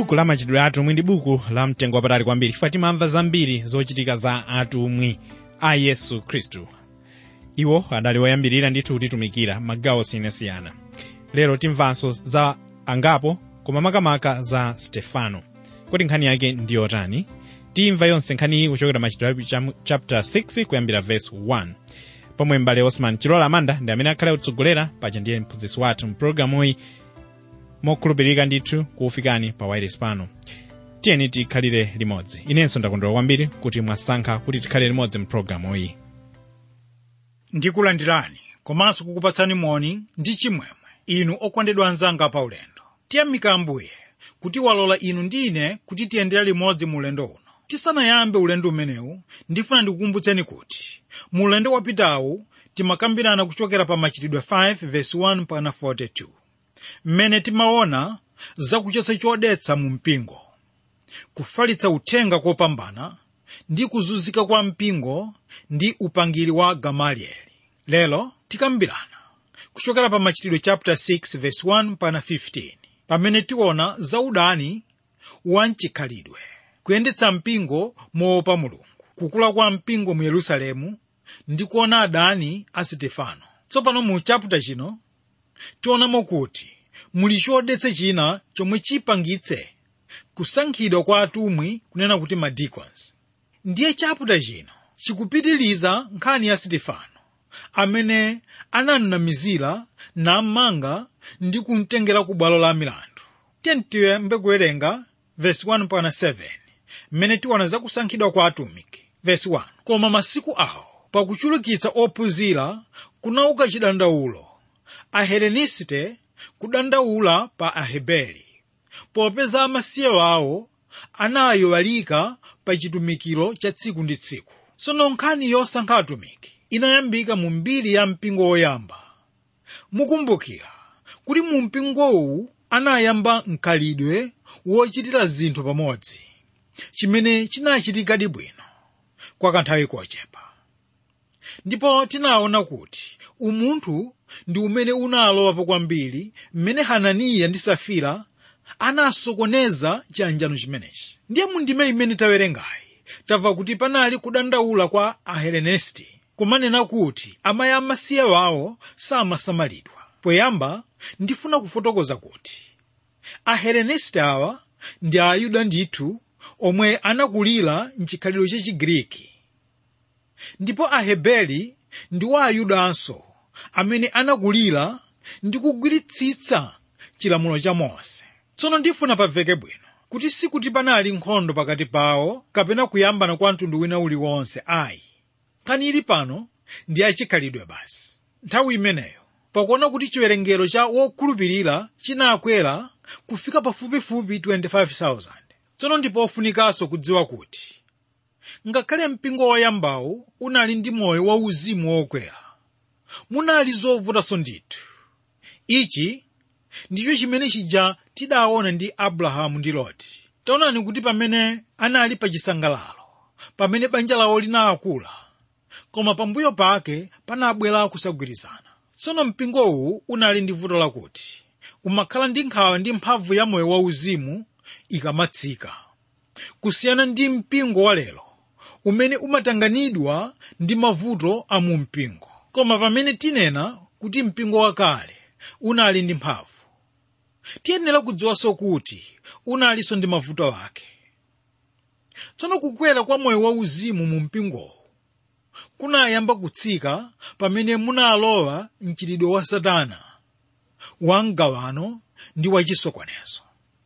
buku la machitidwe atumwi ndi buku la mtengo wapatali kwambiri chifukwa timamva zambiri zochitika za atumwi a yesu khristu iwo adali woyambirira ndithu kutitumikira magawo osiyanasiyana lero timvanso za angapo koma makamaka za stefano kodi nkhani yake ndi yotani timva yonse nkhaniyi kuchokera machitidwe cham- chapter 6 kuyambira verse 1 pomwe mbale osman chilola amanda ndi amene akhale kutsogolera paja ndiye mphunzitsi wathu mpulogalamuyi mokhulupirika ndithu kufikani pa wairis pano tiyeni tikhalire limodzi inenso ndakondwera kwambiri kuti mwasankha kuti tikhale limodzi mpulogalamuyi ndikulandirani komanso kukupatsani moni ndi chimwemwe inu okondedwa anzanga pa ulendo tiyamika ambuye kuti walola inu ndi ine kuti tiyendera limodzi mu ulendo uno tisanayambe ulendo umenewu ndifuna ndikukumbutseni kuti mu ulendo wapitawu timakambirana kuchokera pa machitidwe 5 verse 1 mpaka 42 mmene timaona zakuchotsa chodetsa mu mpingo kufalitsa uthenga kopambana ndi kuzunzika kwa mpingo ndi upangiri wa gamalieli lero tikambirana kuchokera pa machitidwe chapter 6 verse 1 mpaka 15 pamene tiona zaudani wa mchikhalidwe kuyendetsa mpingo moopa mulungu kukula kwa mpingo mu yerusalemu ndi kuona adani a sitefano tsopano mu chapter chino tionamo kuti muli chodetsa china chomwe chipangitse kusankhidwa kwa atumwi kunena kuti madicons ndiye chaputa chino chikupitiriza nkhani ya sitefano amene ananamizira namanga ndi kumtengera ku bwalo la milandu tiyembe kuwerenga vesi 1 mpaka 7 mmene tiona za kusankhidwa kwa atumiki vesi 1 koma masiku awo pakuchulukitsa ophunzira kunauka chidandaulo ahelenisite kudandaula pa aheberi popeza amasiye awo anayiwalika pa chitumikiro cha tsiku ndi tsiku tsono nkhani yosankha atumiki inayambika mu mbiri ya mpingo woyamba mukumbukira kuti mu mpingowu anayamba mkhalidwe wochitira zinthu pamodzi chimene chinachitikadi bwino kwa kanthawi kochepa ndipo tinaona kuti umunthu ndi umene unalowapo kwambiri mmene hananiya ndi safira anasokoneza chiyanjano chimenechi ndiye mundime imene tawerengayi tamva kuti panali kudandaula kwa ahelenesti kumanena kuti amayi amasiye wawo samasamalidwa poyamba ndifuna kufotokoza kuti ahelenesti awa ndi ayuda ndithu omwe anakulira mchikhalidwe cha chigiriki ndipo aheberi ndiwo ayudanso amene anakulira ndi kugwiritsitsa chilamulo cha mose tsono ndifuna pamveke bwino kuti sikuti panali nkhondo pakati pawo kapena kuyambana kwa mtundu wina uliwonse ayi nkhani ili pano ndi achikhalidwe basi nthawi imeneyo pakuona kuti chiwerengero cha wokhulupirira chinakwera kufika pafupifupi 25,000 tsono ndipo ofunikanso kudziwa kuti ngakhale mpingo woyambawu unali ndi moyo wauzimu wokwera munali zovutanso ndithu ichi ndicho chimene chija tidaona ndi abrahamu ndi loti taonani kuti pamene anali pa chisangalalo pamene banja lawo linakula koma pambuyo pake panabwera kusagwirizana tsono mpingowu unali ndi vuto lakuti umakhala ndi nkhawa ndi mphamvu ya moyo wauzimu ikamatsika kusiyana ndi mpingo wa lero umene umatanganidwa ndi mavuto a mu mpingo koma pamene tinena kuti mpingo wakale unali ndi mphamvu tiyenera kudziwanso kuti unalinso ndi mavuto ake tsono kukwera kwa moyo wauzimu mu mpingowo kunayamba kutsika pamene munalowa mchitidwe wa satana wa mgawano ndi wachisokonezo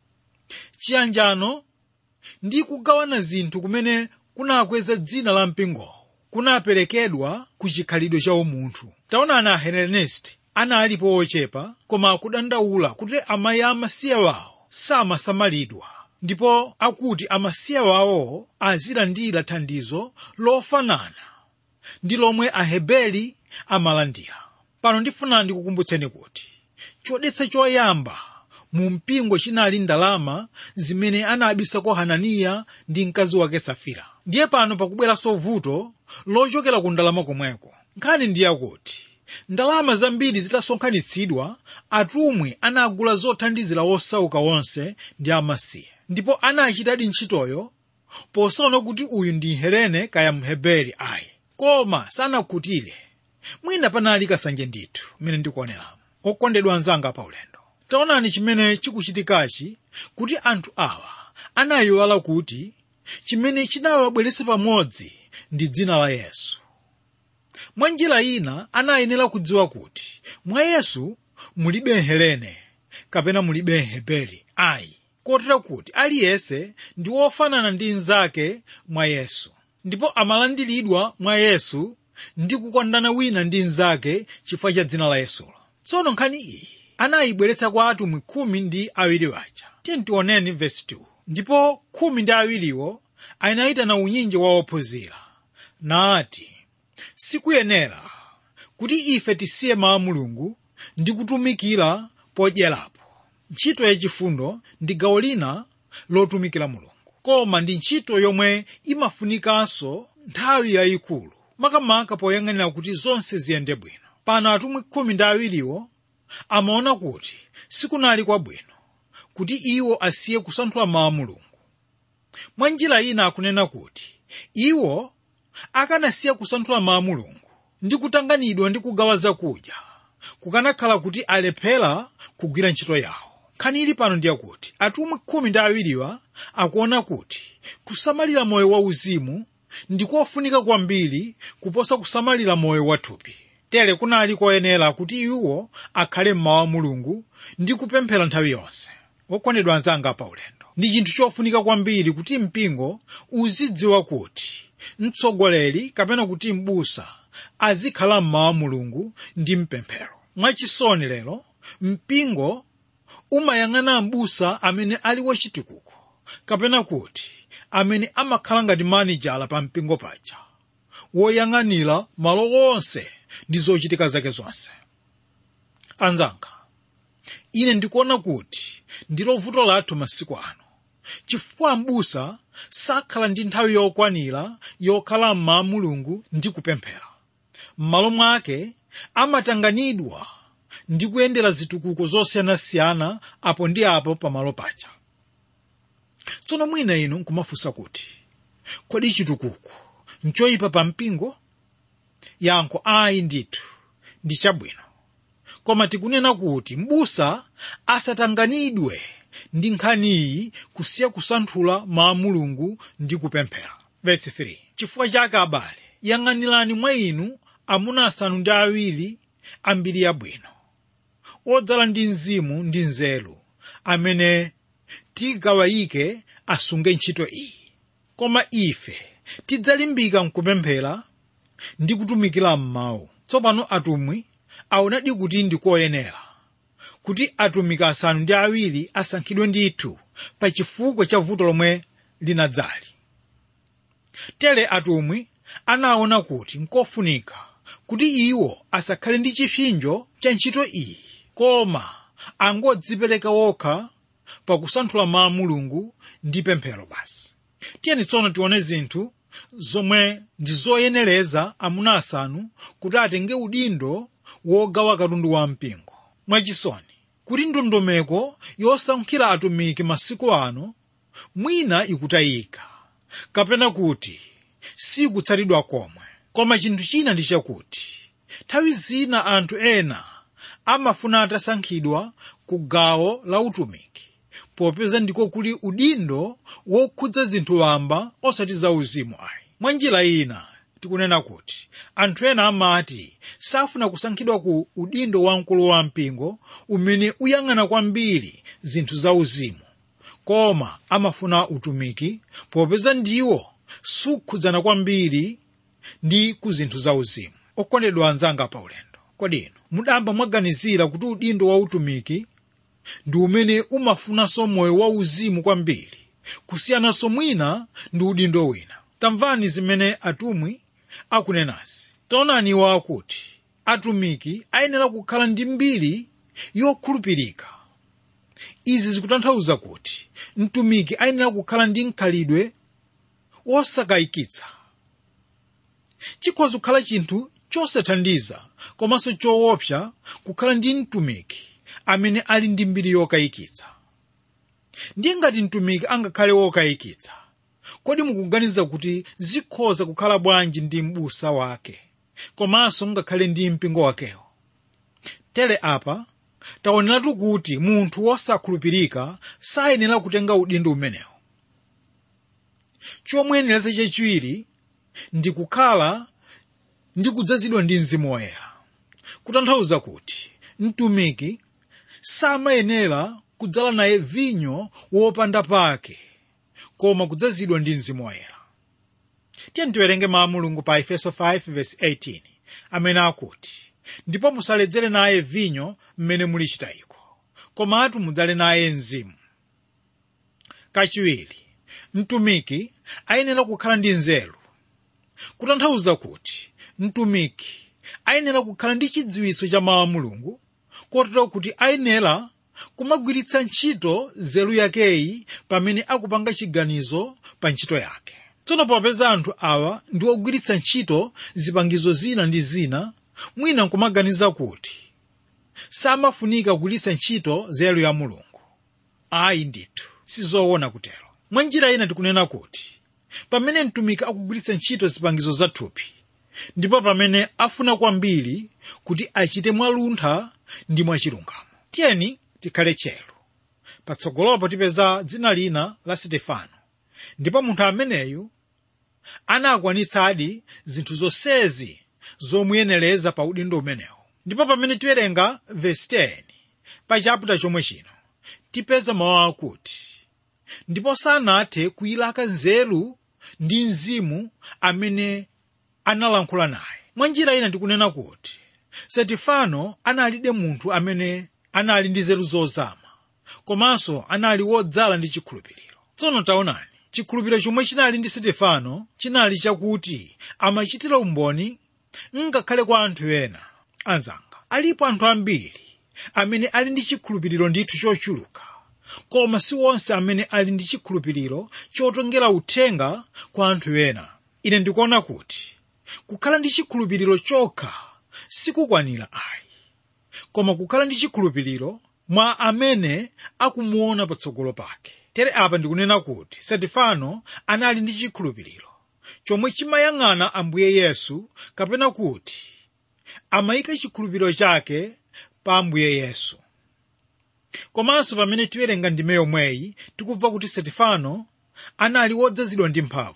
chiyanjano ndi kugawana zinthu kumene kunakweza dzina la mpingowo kunaperekedwa ku chikhalidwe cha umunthu taonani ahelenesti analipo ochepa koma akudandaula kuti amayi amasiye wawo samasamalidwa ndipo akuti amasiye wawo azilandira thandizo lofanana ndi lomwe aheberi amalandira pano ndifuna ndikukumbutseni kuti chodetsa choyamba mu mpingo chinali ndalama zimene anabisako hananiya ndi mkazi wake safira ndiye pano pakubweranso vuto lochokera ku ndalama komweko nkhani ndiye akuti ndalama zambiri zitasonkhanitsidwa atumwi anagula zothandizira wosauka wonse ndi amasiye ndipo anachitadi ntchitoyo posaona kuti uyu ndi helene kaya mheberi ayi koma sanakhutire mwina panali kasanje ndithu mmene ndikuoneramo okondedwa anzanga paulendo taonani chimene chikuchitikachi kuti anthu awa anayiwala kuti chimene chinawabweretsa pamodzi ndi dzina la yesu mwa njira ina anayenera kudziwa kuti mwa yesu mulibe helene kapena mulibe heberi ayi kotera kuti aliyense ndi wofanana ndi mnzake mwa yesu ndipo amalandiridwa mwa yesu ndi kukondana wina ndi mnzake chifukwa cha dzina la yesulo tsono nkhani iyi anayibweretsa kwa atumwi khumi ndi awiri waja tiyeni tioneni vesi 2 ndipo khumi ndi awiriwo anayitana unyinji wa ophunzira nati sikuyenera kuti ife tisiye mawu a mulungu ndi kutumikira podyerapo ntchito yachifundo ndi gawo lina lotumikira mulungu koma ndi ntchito yomwe imafunikanso nthawi yayikulu makamaka poyang'anira kuti zonse ziyende bwino pano atumwi khumi ndi awiriwo amaona kuti sikunali kwabwino kuti iwo asiye kusanthula mawu a mulungu mwa njira ina akunena kuti iwo akanasiya kusanthula mawu a mulungu ndi kutanganidwa ndi kugawa zakudya kukanakhala kuti alephera kugwira ntchito yawo nkhani ili pano ndiye kuti atumwi khumi ndi awiriwa akuona kuti kusamalira moyo wauzimu ndi kofunika kwambiri kuposa kusamalira moyo wathupi tere kunali koyenera kuti iwo akhale mmawu a mulungu ndi kupemphera nthawi yonse okondedwa anzanga paulendo ndi chinthu chofunika kwambiri kuti mpingo uzidziwa kuti mtsogoleri kapena kuti m'busa azikhala mmawu a mulungu ndi mpemphero mwachisoni lero mpingo umayang'ana m'busa amene ali wachitukuko kapena kuti amene amakhala ngati manijala pa mpingo paja woyang'anira malo onse ndi zochitika zake zonse anzanga ine ndikuona kuti ndilo vuto lathu masiku ano chifukwa m'busa sakhala ndi nthawi yokwanira yokhala mmawu mulungu ndi kupemphera m'malo mwake amatanganidwa ndi kuyendera zitukuko zosiyanasiyana apo ndi apo pamalo paja tsono mwina inu nkumafunsa kuti kodi chitukuko nchoyipa pa mpingo yankho ayi ndithu ndi chabwino koma tikunena kuti m'busa asatanganidwe ndi nkhaniyi kusiya kusanthula mawu mulungu ndi kupemphera vesi 3 chifukwa chake abale yang'anirani mwa inu amuna asanu ndi awiri ambiri yabwino odzala ndi mzimu ndi nzeru amene tigawayike asunge ntchito iyi koma ife tidzalimbika mkupemphera ndi kutumikira m'mawu tsopano atumwi aonadi kuti ndikoyenera kuti atumiki asanu ndi awiri asankhidwe ndithu pa chifukwa cha vuto lomwe linadzali tere atumwi anaona kuti nkofunika kuti iwo asakhale ndi chipsinjo cha ntchito iyi koma angodzipereka wokha pakusanthula mawu mulungu ndi pemphero basi tiyeni tsono tione zinthu zomwe ndi zoyenereza amuna asanu kuti atenge udindo wogawa katundu wa mpingo mwachisoni kuti ndondomeko yosankhira atumiki masiku ano mwina ikutayika kapena kuti sikutsatidwa komwe koma chinthu china ndi chakuti nthawi zina anthu ena amafuna atasankhidwa ku gawo la utumiki popeza ndiko kuli udindo wokhudza zinthu wamba osati za uzimu ayi mwa njira ina tikunena kuti anthu ena amati safuna kusankhidwa ku udindo wamkulu wa mpingo umene uyang'ana kwambiri zinthu za uzimu koma amafuna utumiki popeza ndiwo sukhudzana kwambiri ndi ku zinthu za uzimu okondedwa anzanga paulendo kodi inu mudamba mwaganizira kuti udindo wa utumiki ndi umene umafunanso moyo wa uzimu kwambiri kusiyananso mwina ndi udindo wina tamvani zimene atumwi akunenazi taonani iwo akuti atumiki ayenera kukhala ndi mbiri yokhulupirika izi zikutanthauza kuti mtumiki ayenera kukhala ndi mkhalidwe wosakayikitsa chikhoza kukhala chinthu chosathandiza komanso choopsa kukhala ndi mtumiki amene ali ndi mbiri yokayikitsa ndiye ngati mtumiki angakhale wokayikitsa kodi mukuganiza kuti zikhoza kukhala bwanji ndi m'busa wake komanso ngakhale ndi mpingo wakewo tere apa taoneratu kuti munthu wosakhulupirika sayenera kutenga udindo umenewo chomwenereza chachiwiri ndi kukhala ndi kudzazidwa ndi mzimu woyera kutanthauza kuti mtumiki samayenera kudzala naye vinyo wopanda pake koma kudzazidwa ndi mzimu woyera tiye tiwerenge mawu a mulungu pa efeso 5:18 amene akuti ndipo musaledzere naye vinyo mmene muli chitayiko komatu mudzale naye mzimu kachiwiri mtumiki ayenera kukhala ndi nzeru kutanthauza kuti mtumiki ayenera kukhala ndi chidziwitso cha mawu a mulungu kotero kuti ayenera kumagwiritsa ntchito nzeru yakeyi pamene akupanga chiganizo pa ntchito yake tsono popeza anthu awa ndi ogwiritsa ntchito zipangizo zina ndi zina mwina nkumaganiza kuti samafunika kugwiritsa ntchito nzeru ya mulungu ayi ndithu sizoona kutero mwa njira ina tikunena kuti pamene mtumiki akugwiritsa ntchito zipangizo za thupi ndipo pamene afuna kwambiri kuti achite mwaluntha ndi mwachilungamo tiyeni tikhale chero patsogolopo tipeza dzina lina la stefano ndipo munthu ameneyu anakwanitsadi zinthu zonsezi zomuyenereza pa udindo umenewu ndipo pamene tiwerenga vesi 10 pa chaputa chomwe chino tipeza mawu akuti ndipo sanathe kuyilaka nzeru ndi mzimu amene analankhula naye mwa njira ina tikunena kuti setifano analibe munthu amene anali ndi nzeru zozama komanso anali wodzala ndi chikhulupiriro tsono taonani chikhulupiriro chomwe chinali ndi stefano chinali chakuti amachitira umboni ngakhale kwa anthu ena anzanga alipo anthu ambiri amene ali ndi chikhulupiriro ndithu chochuluka koma si onse amene ali ndi chikhulupiriro chotengera uthenga kwa anthu ena ine ndikuona kuti kukhala ndi chikhulupiriro chokha sikukwanira ayi koma kukhala ndi chikhulupiriro mwa amene akumuona patsogolo pake tere apa ndikunena kuti stefano anali ndi chikhulupiriro chomwe chimayang'ana ambuye yesu kapena kuti amayika chikhulupiriro chake pa ambuye yesu komanso pamene tiwerenga ndime yomweyi tikubva kuti stefano anali wodzazidwa ndi mphamvu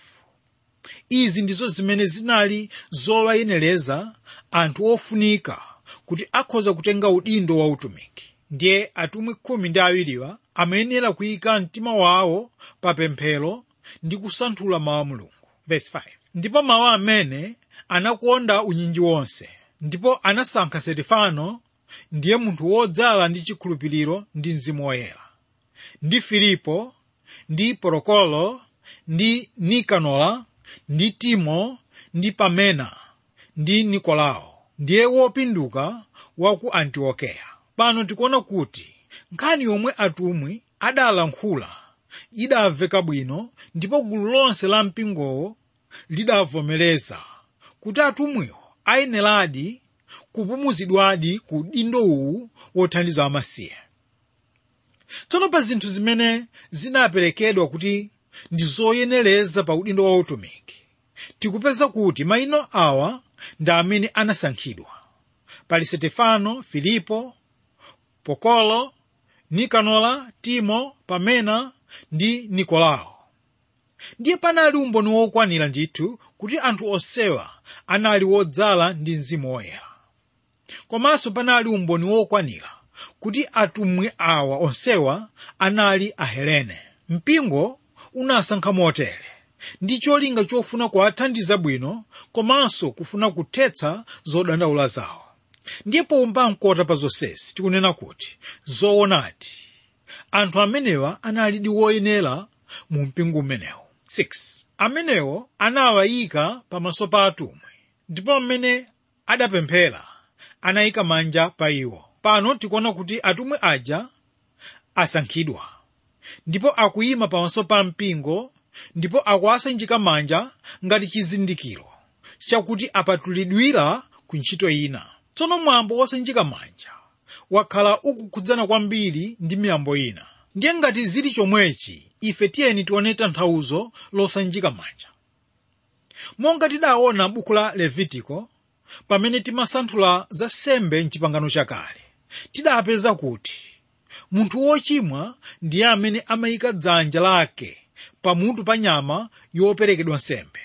izi ndizo zimene zinali zowayenereza anthu ofunika kuti akhoza kutenga udindo wa utumiki ndiye atumwi khumi ndi awiriwa amayenera kuyika mtima wawo pa pemphero ndi kusanthula mawu a mulungu Verse 5. ndipo mawu amene anakonda unyinji wonse ndipo anasankha stefano ndiye munthu wodzala ndi chikhulupiriro ndi mzimu woyera ndi filipo ndi porokolo ndi nikanola ndi timo ndi pamena ndi nikolao ndiye wopinduka wa ku antiokeya pano tikuona kuti nkhani yomwe atumwi adalankhula idamveka bwino ndipo gulu lonse la mpingowo lidavomereza kuti atumwiwo ayeneradi kupumuzidwadi ku udindo uwu wothandiza amasiye tsono pa zinthu zimene zinaperekedwa kuti ndi zoyenereza pa udindo wa utumiki tikupeza kuti mayina awa ndi amene anasankhidwa pali stefano filipo pokalo nikanola timo pamena ndi nikolao ndiye panali umboni wokwanira ndithu kuti anthu onsewa anali wodzala ndi mzimu woyera komanso panali umboni wokwanira kuti atumwi awa onsewa anali ahelene mpingo unasankha motere ndi cholinga chofuna kuwathandiza bwino komanso kufuna kuthetsa zodandaula zawo ndiye pomba mkota pa zonsezi tikunena kuti zoonadi anthu amenewa analidi woyenera mu mpingo umenewu 6 amenewo anawayika pamaso pa atumwi ndipo amene adapemphera anayika manja pa iwo pano tikuona kuti atumwi aja asankhidwa ndipo akuyima pamaso pa mpingo ndipo akuwasanjika manja ngati chizindikiro chakuti apatulidwira ku ntchito ina tsono mwambo wosanjika manja wakhala ukukhudzana kwambiri ndi miyambo ina ndiye ngati zili chomwechi ife tiyeni tione tanthauzo losanjika manja monga tidaona buku la levitiko pamene timasanthula za sembe mchipangano chakale tidapeza kuti munthu wochimwa ndiye amene amayika dzanja lake pamutu pa nyama yoperekedwa nsembe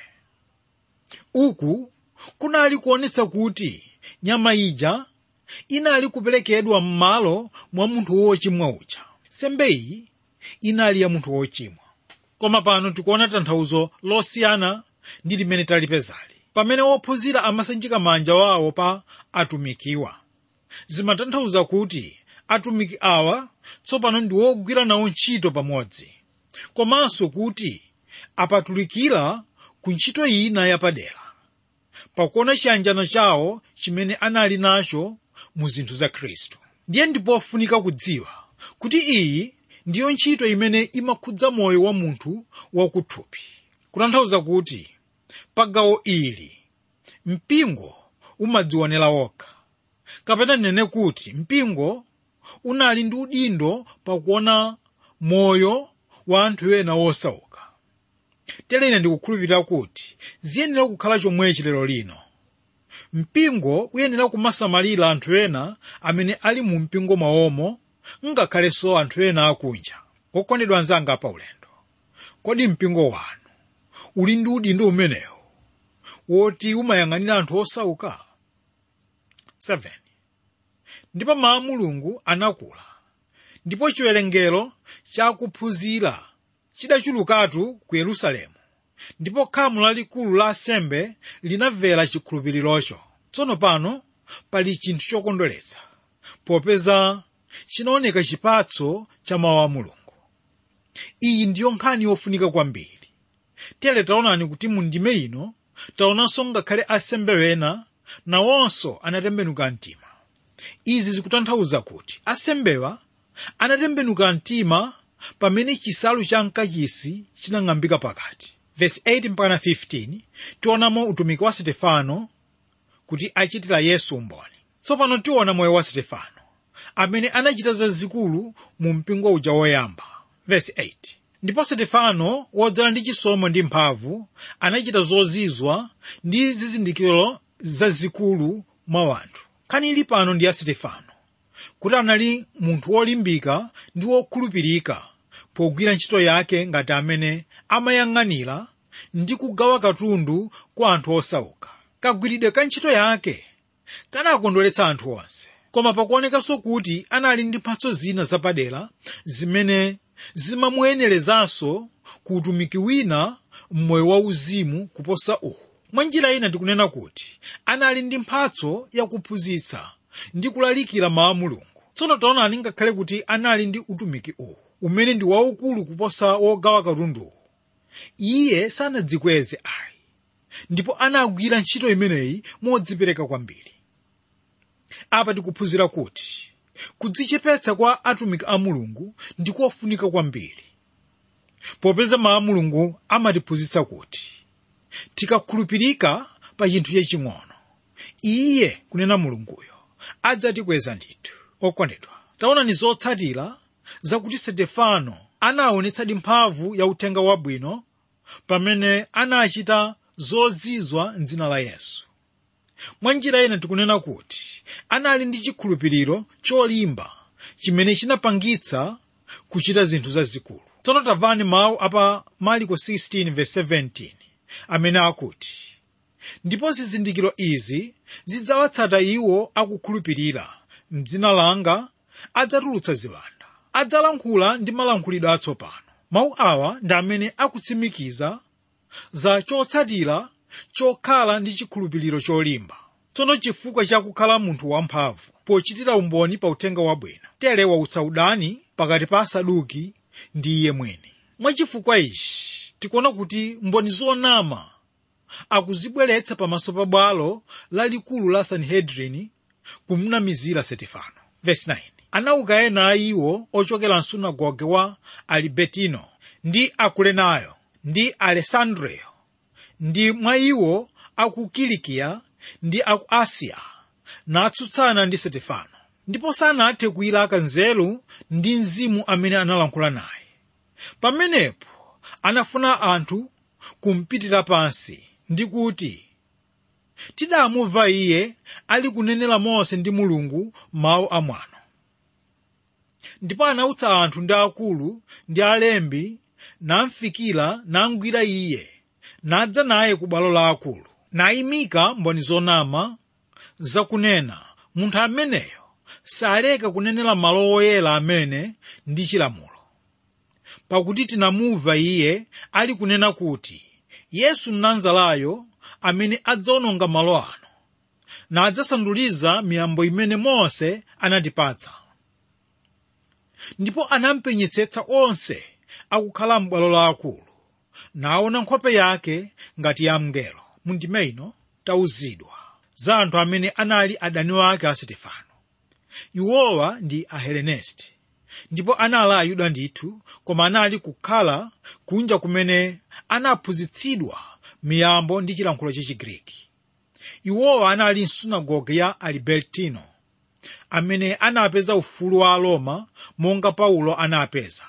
uku kunali kuonetsa kuti nyama ija inali kuperekedwa m'malo mwa munthu wochimwa uja sembe iyi inali ya munthu wochimwa koma pano tikuona tanthauzo losiyana ndi limene talipezali pamene wophunzira amasanjika manja wawo pa atumikiwa zimatanthauza kuti atumiki awa tsopano ndi wogwira nawo ntchito pamodzi komanso kuti apatulikira ku ntchito ina yapadera pakuona chiyanjano chawo chimene anali nacho mu zinthu za khristu ndiye ndipofunika kudziwa kuti iyi ndiyo ntchito imene imakhudza moyo wa munthu wakuthupi kutanthauza kuti pa gawo ili mpingo umadzionera wokha kapena nene kuti mpingo unali ndi udindo pakuona moyo wa anthu ena wosauka tere ine ndikukhulupirira kuti ziyenera kukhala chomwechi lero lino mpingo uyenera kumasamalira anthu ena amene ali mu mpingo mwawomo ngakhalenso anthu ena akunja okondedwa anzanga pa ulendo kodi mpingo wanu uli ndi udindo umenewu woti umayang'anira anthu osauka 7 ndipo mawu a mulungu anakula ndipo chiwerengero chakuphunzira chidachulukatu ku yerusalemu ndipo khamu lalikulu la asembe linamvera chikhulupirirocho tsono pano pali chinthu chokondweretsa popeza chinaoneka chipatso cha mawu a mulungu iyi ndiyo nkhani yofunika kwambiri tere taonani kuti mu ndime ino taonanso ngakhale asembe wena nawonso anatembenuka mtima izi zikutanthauza kuti asembewa anatembenuka mtima pamene chisalu cha mkachisi chinang'ambika pakati verse 8 mpaka 15 tionamo utumiki wa stefano kuti achitira yesu umboni tsopano tiona moyo wa stefano amene anachita zazikulu mu mpingo uja woyamba verse 8 ndipo stefano wodzala ndi chisomo ndi mphamvu anachita zozizwa ndi zizindikiro zazikulu mwa wanthu nkhani ili pano ndi ya stefano kuti anali munthu wolimbika ndi wokhulupirika pogwira ntchito yake ngati amene amayang'anira ndi kugawa katundu kwa anthu osauka kagwiridwe ka ntchito yake kanakondweretsa anthu onse koma pakuonekanso kuti anali ndi mphatso zina zapadera zimene zimamuyenerezanso ku utumiki wina m'moyo wauzimu kuposa uwu mwa njira ina tikunena kuti anali ndi mphatso yakuphunzitsa ndi kulalikira mawu a mulungu tsono taonani ngakhale kuti anali ndi utumiki uwu umene ndi waukulu kuposa wogawa katunduwu iye sanadzikweze ayi ndipo anagwira ntchito imeneyi modzipereka kwambiri apa tikuphunzira kuti kudzichepetsa kwa atumiki a mulungu ndi kofunika kwambiri popeza mawu a mulungu amatiphunzitsa kuti tikakhulupirika pa chinthu chaching'ono iye kunena mulunguyo adzatikweza ndithu okondedwa taonani zotsatira zakuti stefano anaonetsadi mphamvu ya uthenga wabwino pamene anachita zozizwa mdzina la yesu mwa njira ina tikunena kuti anali ndi chikhulupiriro cholimba chimene chinapangitsa kuchita zinthu zazikulu tsono tamvani mawu apa marko 16:17 amene akuti ndipo zizindikiro izi zidzawatsata iwo akukhulupirira mdzina langa adzatulutsa ziwanda adzalankhula ndi malankhulidwe atsopano mawu awa ndi amene akutsimikiza za chotsatira chokhala ndi chikhulupiriro cholimba tsono chifukwa chakukhala munthu wamphamvu pochitira umboni pa uthenga wabwino tere wautsa udani pakati pa asaduki ndi iye mwini mwachifukwa ichi tikuona kuti mboni zonama akuzibweretsa pamaso pa bwalo lalikulu la sanhedrini kumnamizira stefano verse 9 anauka ena a iwo ochokera msunagoge wa alibetino ndi akulenayo ndi alessandreyo ndi mwa iwo aku kilikiya ndi aku asiya natsutsana ndi stefano ndipo sanathe kuyilaka nzeru ndi mzimu amene analankhula naye pamenepo anafuna anthu kumpitira pansi ndi kuti tidamumva iye ali kunenera mose ndi mulungu mawu amwano ndipo anautsa anthu ndi akulu ndi alembi namfikira nangwira iye nadza naye ku bwalo la akulu nayimika mboni zonama zakunena munthu ameneyo saleka kunenera malo oyera amene ndi chilamulo pakuti tinamumva iye ali kunena kuti yesu mnazarayo amene adzawononga malo ano nadzasanduliza miyambo imene mose anatipatsa ndipo anampenyetsetsa onse akukhala m'bwalo la akulu naona nkhope yake ngati ya mngelo mundime ino tauzidwa za anthu amene anali adani wake a sitefano iwowa ndi ahelenesti ndipo anali ayuda ndithu koma anali kukhala kunja kumene anaphunzitsidwa miyambo ndi chilankhulo chachigriki iwowa anali msunagoge ya alibertino amene anapeza ufulu wa aroma monga paulo anapeza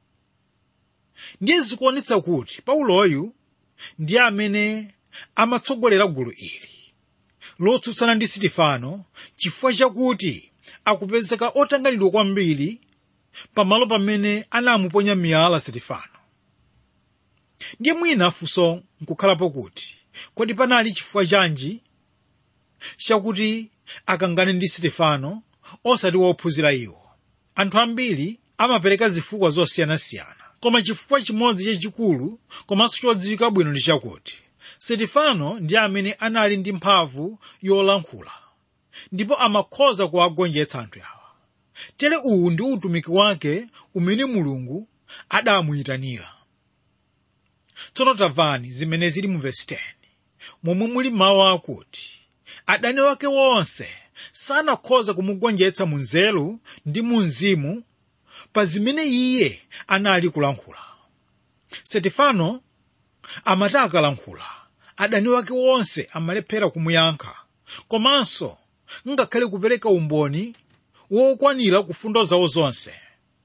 ndiye zikuonetsa kuti pauloyu ndiye amene amatsogolera gulu ili lotsutsana ndi sitifano chifukwa chakuti akupezeka otanganidwa kwambiri pamalo pamene anamuponya miyala sitifano ndiye mwina funso nkukhalapo kuti kodi panali chifukwa chanji chakuti akangane ndi sitifano osati wophunzira iwo anthu ambiri amapereka zifukwa zosiyanasiyana koma chifukwa chimodzi chachikulu komanso chodziwika bwino ndi chakuti sitifano ndi amene anali ndi mphamvu yolankhula ndipo amakhoza kuwagonjetsa anthu awa tere uwu ndi utumiki wake umene mulungu adamuyitanira tsono tamvani zimene zili mu vesi 10 momwe muli mawu akuti adani wake wonse sanakhoza kumugonjetsa mu nzeru ndi mu mzimu pa zimene iye anali kulankhula setifano amati akalankhula adani wake wonse amalephera kumuyankha komanso ngakhale kupereka umboni wokwanira ku fundo zawo zonse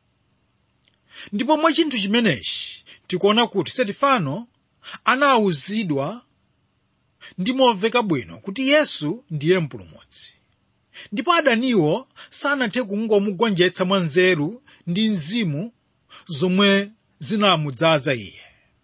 ndipo mwa chinthu chimenechi tikuona kuti setifano anawuzidwa ndi momveka bwino kuti yesu ndiye mpulumutsi ndipo adaniwo sanathe kungomugonjetsa mwa nzeru ndi mzimu zomwe zinamudzaza iye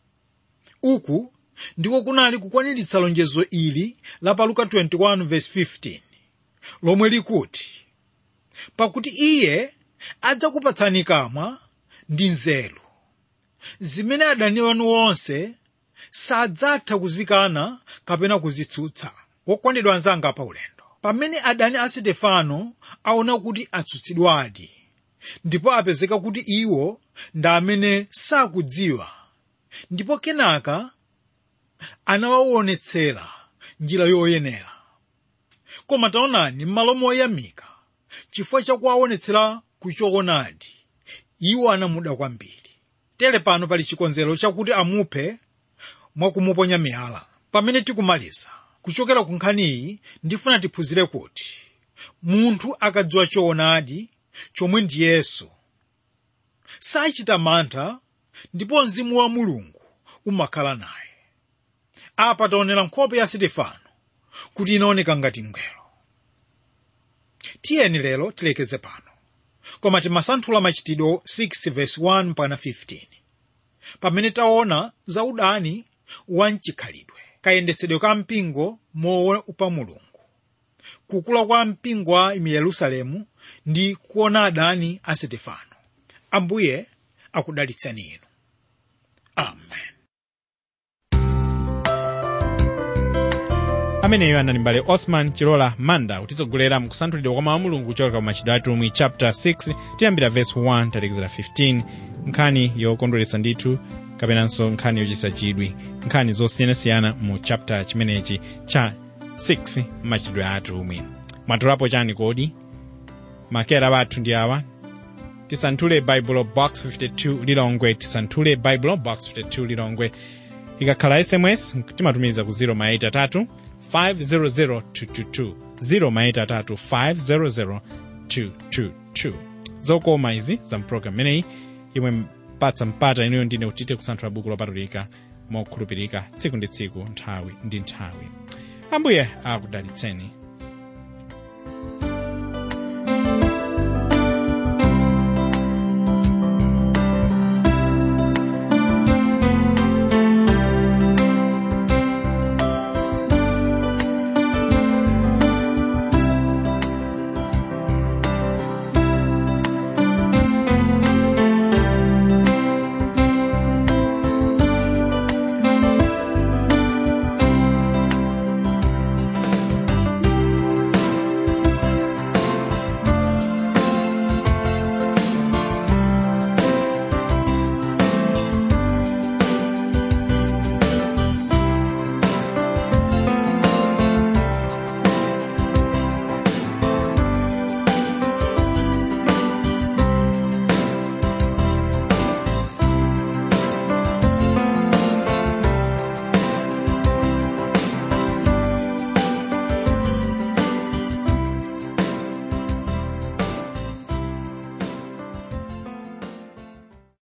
uku ndiko kunali kukwaniritsa lonjezo ili la pa luka 21:15 lomwe likuti pakuti iye adzakupatsani kamwa ndi nzeru zimene adani wanu onse sadzatha kuzikana kapena kuzitsutsa wokondedwa anzanga pa ulendo pamene adani a sitefano aona kuti atsutsidwadi ndipo apezeka kuti iwo ndi amene sakudziwa ndipo kenaka anawaonetsera njira yoyenera koma taonani m'malo moyamika chifukwa chakuwaonetsera kuchoonadi iwo anamuda kwambiri tere pano pali chikonzero chakuti amuphe mwakumuponya miyala pamene tikumaliza kuchokera ku nkhaniyi ndifuna tiphunzire kuti munthu akadziwa choonadi chomwe ndi yesu sachita mantha ndipo mzimu wa mulungu umakhala naye apa taonera nkhope ya sitefano kuti inaoneka ngati mngelo tiyeni lero tilekeze pano koma timasanthula machitidwe 6 verse 1 mpaka 15 pamene taona za udani wa mchikhalidwe kayendetsedwe ka mpingo moopa mulungu kukula kwa mpingo wa mu yerusalemu ndi kuona adani a sitefano ambuye akudalitseni inu amen ameneyo anali mbale osman chilola manda kutitsogolera mkusanthulidwa kwa mawu a mulungu kuchokera ku machitidwe atumwi chapter 6 tiyambira verse 1 talekezera 15 nkhani yokondweretsa ndithu kapenanso nkhani yochititsa chidwi nkhani zosiyanasiyana mu chapter chimenechi cha 6 machitidwe atumwi mwatolapo chani kodi makera bathu ndi awa tisanthule baibulo box 52 lilongwe tisanthule baibulo box 52 lilongwe ikakhala sms timatumiza ku 0 maita 3 500 222 0 maita 3 500 222 zokoma izi za mpulogalamu imeneyi imwe mpatsa mpata inuyo ndine utite kusanthula buku lopatulika mokhulupirika tsiku ndi tsiku nthawi ndi nthawi ambuye akudalitseni